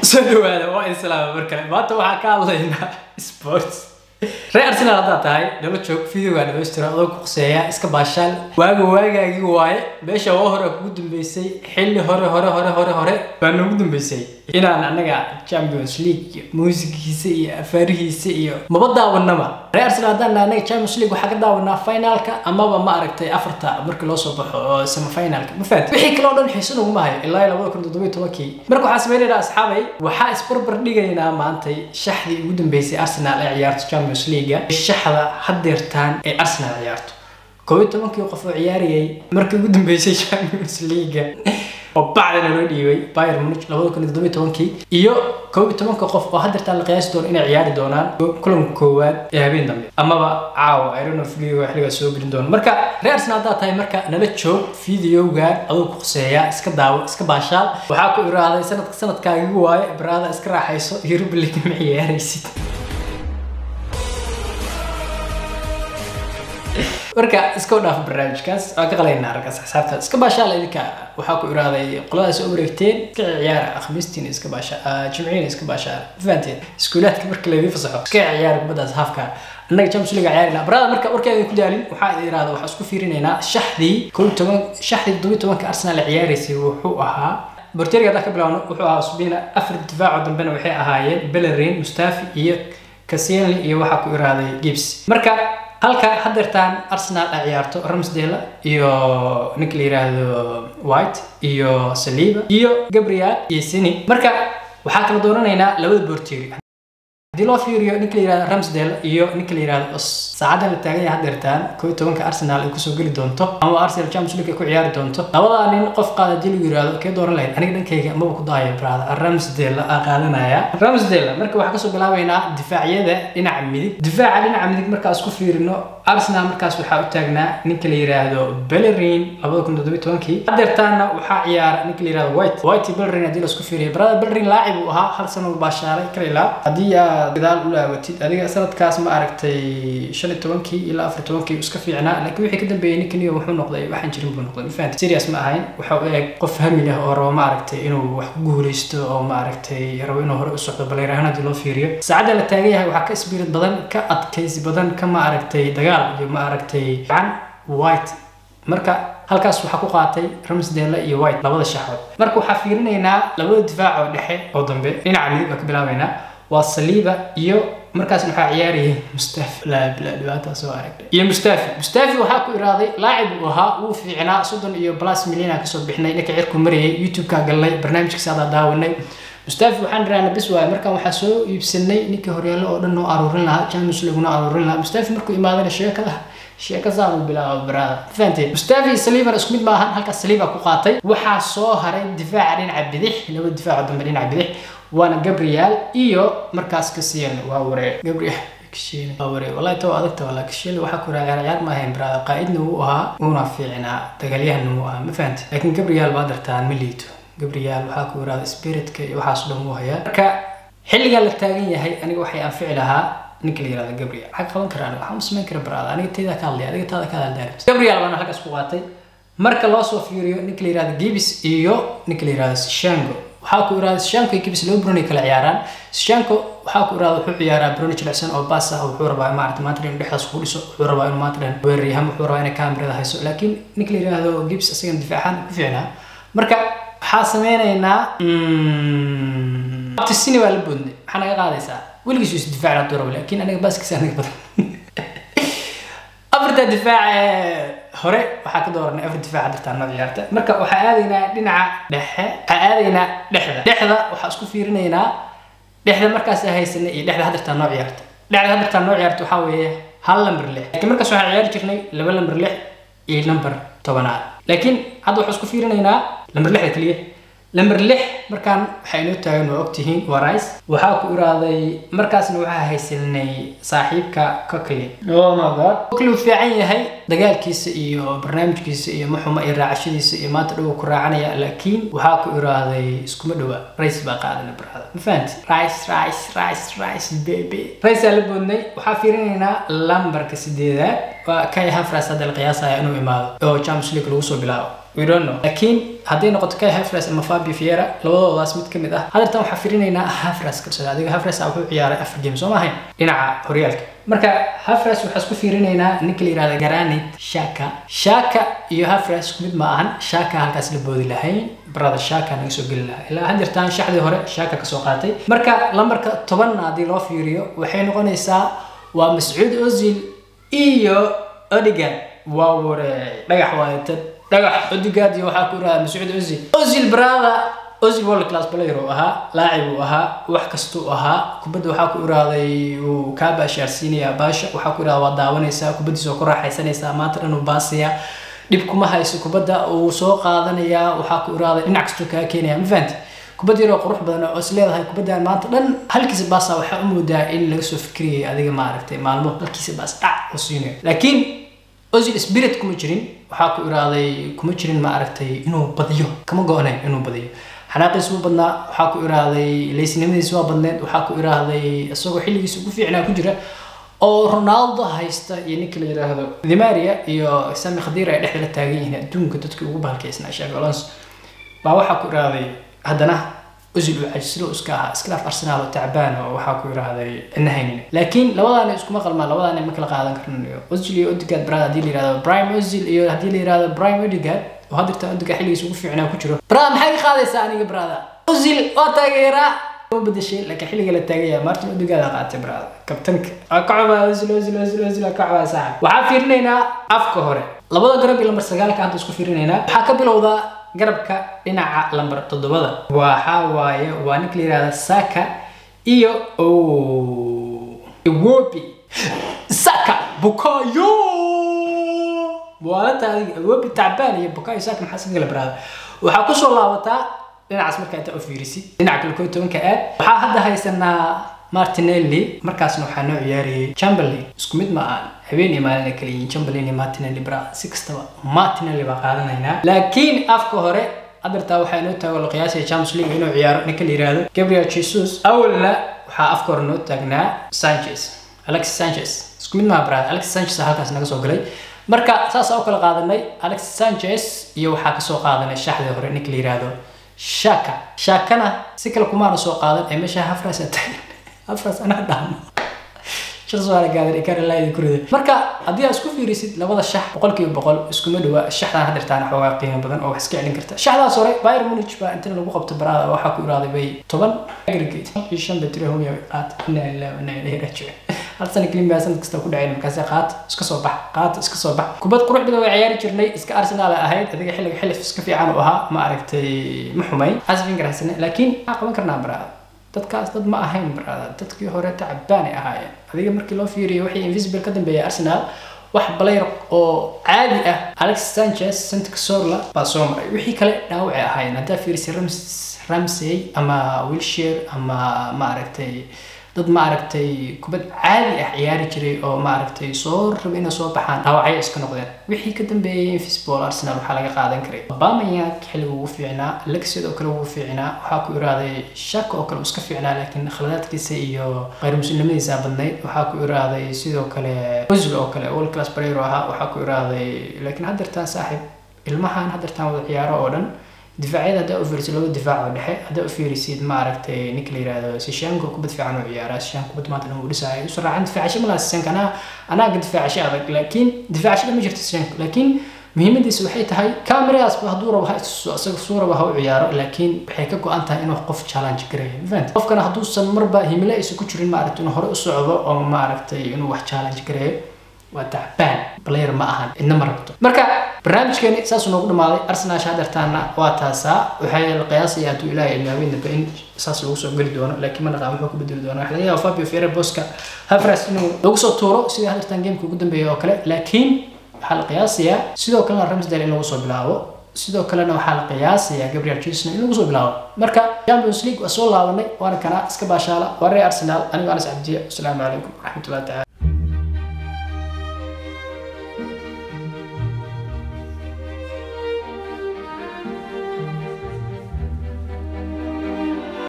soo dhawaada waa islaama mar kale maanta waxaan ka hadlaynaa sports reer arsenal haddaad tahay nala joog videoga dhamaystira adoo ku quseeya iska baashaal waaga waagaagii waaye meesha waa hore kugu dambeysay xilli hore hore hore hore hore baa noogu dambeysay inaan anaga champions league muusigiisa iyo afaarihiisa iyo maba daawanaba reer arsenal haddaan nahay anaga champions league waxaa ka daawanaa finalka amaba ma aragtay afarta markii loo soo baxo oo semifinalka ma fahanti wixii kale oo dhan xiiso naguma hayo ilaa iyo labada kun toddobiyo tobankii marka waxaan sameynaynaa asxaabay waxaa isbarbar dhigaynaa maantay shaxdii ugu dambeysay arsenal ee ciyaarto champions league shaxda haddeertaan ee arsenal ciyaarto koob iyo tobankii qof oo ciyaarayay markii ugu dambeysay champions league oo bacdana loo dhiibay Bayern Munich labada kun iyo toddobiyo tobankii iyo koob iyo tobanka qof oo haddeertaan la qiyaasi doono inay ciyaari doonaan kulanka koowaad ee habeen dambe amaba caawa I don't know video xilligaa soo gelin doono marka reer Arsenal haddaad tahay marka nala joog videoga adoo ku quseeya iska daawo iska baashaal waxaa ku iraaday sanadka sanadkaagigu waaye baraada iska raaxayso Europa League ma ciyaaraysid marka iska dhaaf barnaamijkaas waan ka qalaynaa raggaas xisaabta iska baashaal idinka waxaa ku iraaday qoladaas oo wareegteen iska ciyaara khamiistiin iska baasha jimciin iska baashaal fahanteen iskuulaadka marka laydin fasaxo iska ciyaara kubadaas haafka annaga champions league ciyaarina barada marka warkeeda ku daalin waxaa idin irahda waxaa isku fiirinaynaa shaxdii koob iyo toban shaxdii toddobiyo tobanka arsenal ciyaaraysay wuxuu ahaa borteriga haddaan ka bilaawno wuxuu ahaa subina afar difaaco dambena waxay ahaayeen bellerin mustafi iyo kasienli iyo waxaa ku iraaday gibbs marka halka haddeertaan arsenal ay ciyaarto ramsdale iyo ninka la yiraahdo white iyo saliba iyo gabriel iyo sini marka waxaa kala dooranaynaa labada boorteeri haddii loo fiiriyo ninka la yirahdo ramsdale iyo ninka la yirahdo os saacadan la taagan yahay haddeertaan koo iyo tobanka arsenal ay kusoo geli doonto ama arsenal champions league ay ku ciyaari doonto labadaa nin qof qaada haddii lagu yirahdo kee dooran lahayd aniga dhankayga maba ku daaya brada ramsdale aa qaadanaya ramsdale marka waxaa kasoo bilaabaynaa difaacyada dhinaca midig difaaca dhinaca midig markaa isku fiirino arsenal markaas waxaa u taagnaa ninka la yiraahdo bellerin labada kun toddobiyo tobankii haddeertaana waxaa ciyaara ninka la yirahdo white white iyo bellerin haddii laisku fiiriyo brada bellerin laacib uu ahaa hal sano baashaalay kalilaa haddii aad gadaal u laawatid adiga sanadkaas ma aragtay shan iyo tobankii ilaa afar tobankii iska fiicnaa laakiin wixii ka dambeeyey ninkaniyo wuxuu noqday waxaan jirin buu noqday mafahanta serious ma ahayn waxa u eg qof hami leh oo rabo ma aragtay inuu wax ku guuleysto oo ma aragtay rabo inuu hore u socdo baleer ahaan haddii loo fiiriyo saacadda la taagan yahay waxaa ka isbiirad badan ka adkaysi badan ka ma aragtay dagaal iyo ma aragtay gacan white marka halkaas waxaa ku qaatay ramsdale iyo white labada shaxood marka waxaa fiirinaynaa labada difaac oo dhexe oo dambe dhinaca midig baa ka bilaabaynaa waa saliiba iyo markaas waxaa ciyaarayay mustafi laa bilaa dhibaataa soo aragtay iyo mustafi mustafi waxaa ku iraaday laacib uu ahaa wuu fiicnaa soddon iyo plus milyan aan kasoo bixnay ninka cirku marayay youtube-kaa galnay barnaamijkiisa adaa daawanay mustafi waxaan dhiraana bis waaye markaan waxaa soo iibsanay ninkii horyaallo oo dhan noo aruurin lahaa champions league noo aruurin lahaa mustafi markuu imaadana sheekada sheeka saan uu bilaabo baraada fahanteen mustafi saliiban isku mid maahan halkaas saliiba ku qaatay waxaa soo haray difaaca dhinaca bidix laba difaaco dambe dhinaca bidix waana gabriel iyo markaas kasiyan waa waree gabriel kishile waa waree wallahi taw adagta wala kishile waxaa ku raagaa ciyaar ma ahayn baraada qaa'idna wuu ahaa uuna fiicnaa dagaalyahanna wuu ahaa ma fahanti laakiin gabriel baa dartaan ma liito gabriel waxaa ku yiraahda spiritka iyo waxaas dhan wuu hayaa marka xilligaa la taagan yahay aniga waxay anfici lahaa ninka la yirahdo gabriel maxaa qaban karaa aniga waxaan u samayn kara baraada aniga tayda ka hadlaya adiga taada ka hadlaya gabriel baana halkaas ku qaatay marka loo soo fiiriyo ninka la yirahdo gibis iyo ninka la yirahdo shango waxaa ku irahda shanko iyo gibis laba bruni kala ciyaaraan shanko waxaa ku irahda wuxuu ciyaaraa bruni jilicsan oo baas ah wuxuu rabaa maarata maanta dhan dhexdaas ku dhiso wuxuu rabaa inuu maanta dhan weeraryahan wuxuu rabaa inay kaamirada hayso laakiin ninka la yirahdo gibis isagana difaacan ku fiicnaa marka waxaa sameynaynaa abtisini waa la boodnay maxaa naga qaadaysaa weligiis is difaac hadduu rabo laakiin aniga baaskiisa anaga badan afarta difaac hore waxaa ka dooranay afar difaac hadirtaa noo ciyaarta marka waxaa aadaynaa dhinaca dhexe waxaa aadaynaa dhexda dhexda waxaa isku fiirinaynaa dhexda markaas haysanay iyo dhexda hadirtaa noo ciyaarta dhexda hadirtaa noo ciyaarta waxaa weeye hal lamber lix laakiin markaas waxaan ciyaari jirnay laba lamber lix iyo lamber tobanaad laakiin hadda waxaan isku fiirinaynaa lamber lixda keliya lamber lix markaan waxaa inoo taagan waa ogtihiin waa rice waxaa ku iraaday markaasna waxaa haysanay saaxiibka cokley oh my god cokley uu fiican yahay dagaalkiisa iyo barnaamijkiisa iyo maxuma iyo raacashadiisa iyo maanta dhow ku raacanaya laakiin waxaa ku iraaday iskuma dhowa rays baa qaadana barada ma fahanti rice rice rice rice baby raysaa la boodnay waxaa fiirinaynaa lambarka sideedaad waa kay hafras hadda la qiyaasaya inuu imaado oo champions league lagu soo bilaabo we don't know laakiin hadday noqoto kay hafras ama fabi fiera labadoodaas mid kamid ah hadeertan waxaa firinaynaa hafras kalsada adiga hafras wuxuu ciyaaray afar game soo maahayn dhinaca horyaalka marka hafras waxaa isku fiirinaynaa ninka la yihahda granit shaka shaka iyo hafras isku mid ma ahan shaka halkaas la boodi lahayn barada shaka naga soo geli lahaa ilaa hadeertan shaxdii hore shaka kasoo qaatay marka lambarka tobanna haddii loo fiiriyo waxay noqonaysaa waa mascuud ozil iyo odigan waa ware dhagax waayatad dhagax odigaad iyo waxaa ku irahda mascuud ozil ozil barada ozil world class player uu ahaa laacib uu ahaa wax kastuu ahaa kubadda waxaa ku iraaday uu kaa baashaarsiinayaa baasha waxaa ku irahda waa daawanaysaa kubaddiisa oo ku raaxaysanaysaa maanta dhan uu baasaya dhib kuma hayso kubadda uu soo qaadanayaa waxaa ku iraaday dhinac kastuu kaa keenaya ma fahanti kubad yaroo qurux badan oo is leedahay kubaddan maanta dhan halkiisa baasa waxaa u moodaa in laga soo fikriyay adiga maaragtay maalmo halkiisa baas dhac u siinayo laakiin ozil spirit kuma jirin waxaa ku iraaday kuma jirin maaragtay inuu badiyo kama go-nayn inuu badiyo xanaaqiis wuu badnaa waxaa ku iraaday leysnimadiis waa badneed waxaa ku iraaday isagoo xilligiisa ugu fiicnaa ku jira oo ronaldo haysta iyo ninka la yiraahdo dimaria iyo sami khadiir ay dhexda la taagan yihiin adduunka dadkii ugu bahalkaysnaa shafi alonso baa waxaa ku iraaday haddana ozil uu cajislo iska ahaa iskalaaf arsenaal oo tacbaan oo waxaa ku yiraahday cidna haynin laakiin labadaani iskuma qalmaan labadaani ma kala qaadan karnayo ozil iyo odigad brad haddii la yirahdo prime ozil iyo haddii la yirahdo prime odigad oo haddirta odiga xilligiisa ugu fiicnaa ku jiro brada maxay ka qaadaysaa aniga brada ozil waa taageeraa ma bedeshay laakiin xilliga la taagaya martin odigada qaatay brada kabtanka waa ka cobaa ozil ozil ozil ozil waa ka cobaa saaxib waxaa fiirinaynaa afka hore labada garab iyo lambar sagaalka hadda isku fiirinaynaa waxaa ka bilowdaa garabka dhinaca lambar toddobada waxaa waaye waa ninka la yihahda saka iyo iwobi saka bukayo waalata adiga iwobi tacbaan iyo bukayo saka maxaa iska kala baraada waxaa kusoo laabataa dhinacaas markaa intaa u fiirisid dhinaca kale koo tobanka aad waxaa hadda haysanaa martinelli markaasna waxaa noo ciyaarayay chamberlain isku mid ma aan habeen iyo maalin ay kala yihiin chamberlain iyo martinelli bra si kastaba martinelli baa qaadanaynaa laakiin afka hore adartaa waxaa inoo taago la qiyaasaya champions league inuu ciyaaro ninka la yihahdo gabriel jesus awalna waxaa afka hore noo taagnaa sanchez alexis sanchez isku mid maha brad alexis sanchez halkaas naga soo galay marka saas u kala qaadanay alexis sanchez iyo waxaa kasoo qaadanay shaxdii hore ninka la yihahdo shaka shakana si kale kumaana soo qaadan ee meesha hafras taagan hafras anaa dhahno marka haddii aad isku fiirisid labada shax boqolkiiba boqol iskuma dhawa shaxdan hadirtaan xoogaa qiimo badan oo wax iska celin karta shaxdaas hore bayr munich baa inta lagu qabto baraada waxaa ku iraaday bay toban aggregate iyo shan betri homiya qaat inaa ilaa inaa ilahi rajici hal sana kelin baa sanad kasta ku dhaceen markaase qaat iska soo bax qaat iska soo bax kubad qurux badan way ciyaari jirnay iska arsenal ahayd adiga xilliga xilif iska fiican u ahaa ma aragtay ma xumayn asfinkar haysane laakiin maxaa qaban karnaa baraada dadkaas dad ma ahayn brada dadkii hore tacbaanay ahaayeen adiga markii loo fiiriyo wixii invisible ka dambeeyay arsenal wax balayr oo caadi ah alex sanchez santic sorla baa soo maray wixii kale dhaawacay ahaayeen haddaa fiirisay rams ramsey ama wilshire ama maaragtay dad maaragtay kubad caadi ah ciyaari jiray oo maaragtay soo raba inay soo baxaan dhaawacyo iska noqdeen wixii ka dambeeyay invisible arsenal waxaa laga qaadan karay obamayank xilliga ugu fiicnaa lexid oo kale ugu fiicnaa waxaa ku iraaday shaka oo kale iska fiicnaa laakiin khaladaadkiisa iyo qayr muslimadiisa badnayd waxaa ku iraaday sidoo kale ozil oo kale world class player ahaa waxaa ku iraaday laakiin haddeertaan saaxiib ilmahan haddeertaan wada ciyaaro oo dhan difaacyada haddaa u fiirisid laba difaac oo dhexe haddaa u fiirisid maaragtay ninka la yihahdo sishanko kubad fiican oo ciyaara sishan kubad maanta dhan uu dhisaayo isu raacin difaacasho malaha sishanka anaa anaaga difaacasho adag laakiin difaacasho dhan ma jirto sishanka laakiin muhiimadiisa waxay tahay cameradaasba hadduu rabo ha istuso isaga suu rabo ha u ciyaaro laakiin waxay ka go-an tahay inuu qof challenge gareeyo mafahanta qofkana hadduusan marba himilo aysan ku jirin maaragtay inuu hore u socdo oo maaragtay inuu wax challenge gareeyo waa tacbaan player ma ahan cidna ma rabto marka barnaamijkeeni saasuu noogu dhamaaday arsenal hadeertaana waa taasaa waxay la qiyaasaya hadduu ilaahay ilaaweyn dambe in saas lagu soo geli doono laakiin ma naqaan wuxuu ku bedeli doono waxa laga yaaba fabio fiere boska havras inuu lagu soo tuuro sidii hadeertaan gameka ugu dambeeya oo kale laakiin waxaa la qiyaasayaa sidoo kalena ramsdale in lagu soo bilaabo sidoo kalena waxaa la qiyaasayaa gabriel jesus in lagu soo bilaabo marka champions league waa soo laabanay waana kana iska baashaala waa reer arsenal anigo anas cabdiya asalaamu calaykum waraxmatullahi tacala